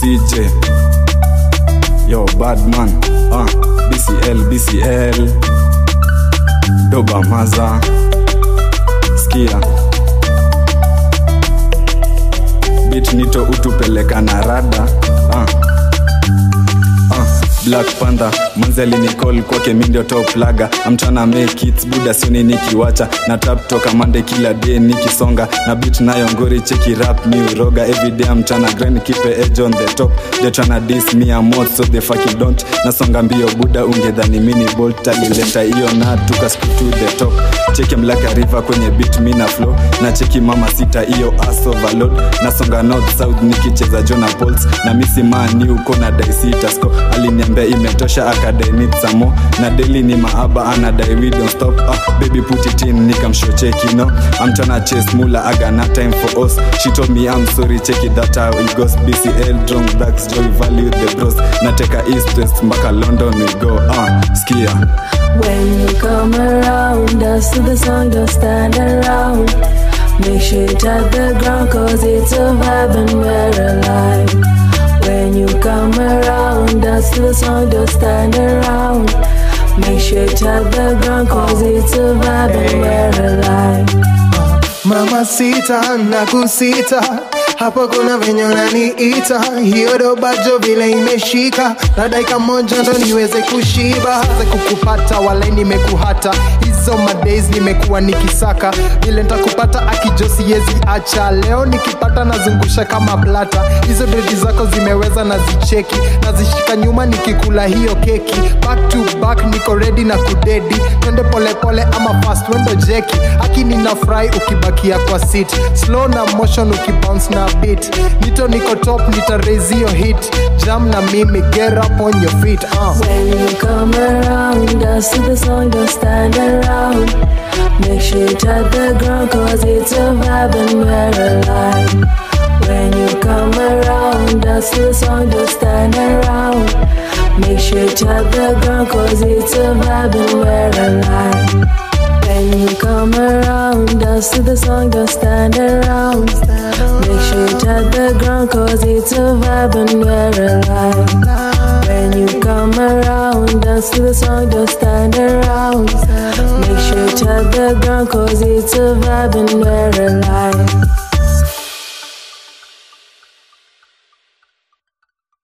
CJ Yo Badman uh, BCL BCL Doba Maza Skia Bit nito utupeleka na rada uh. Uh, Black Panther manzeli nicol kwake mi ndio top laga amtana make it buda sioni nikiwacha na tap toka mande kila day nikisonga na beat nayo ngori cheki rap mi uroga everyday amtana grind keep a edge on the top they tryna diss me a mod so they fucking don't nasonga mbio buda ungedhani mini bolt alileta hiyo na tuka skip to the top cheki mlaka river kwenye beat mi na flow na cheki mama sita hiyo ass overload nasonga north south nikicheza jona pols na misimani uko na daisita sco aliniambia imetosha akadai need some more na daily ni maaba anadai we don't stop ah, baby put it in nikamshow cheki no I'm tryna chase mula I got no time for us she told me I'm sorry check it that how it goes BCL drunk blacks joy value the bros nateka east west mpaka London we go ah, skia When you come around, dance to the song, don't stand around. Make sure you touch the ground, cause it's a vibe and we're alive. When you come around, dance to the song, don't stand around. Make sure you touch the ground, cause it's a vibe and we're alive. mama sita na kusita hapo kuna venye unaniita hiyo dobajo vile imeshika na dakika moja ndo niweze kushiba ze kukupata walai nimekuhata hizo madays nimekuwa nikisaka vile ntakupata akijo siwezi acha leo nikipata nazungusha kama blata hizo dredi zako zimeweza na zicheki nazishika nyuma nikikula hiyo keki back to back niko ready na kudedi twende polepole ama fast wendo jeki aki nina fry ukibakia kwa sit slow na motion ukibounce na beat nito niko top nita raise hiyo hit jam na mimi get up on your feet uh. When you come around, dance to the song, don't stand around. Make sure you touch the ground, cause it's a vibe and we're alive. When you come around, dance to the song, don't stand around. Make sure you touch the ground, cause it's a vibe and we're alive. When you come around, dance to the song, don't stand around. Make sure you touch the ground, cause it's a vibe and we're alive. When you come around, dance to the song, don't stand around. Make sure you touch the ground, cause it's a vibe and we're alive.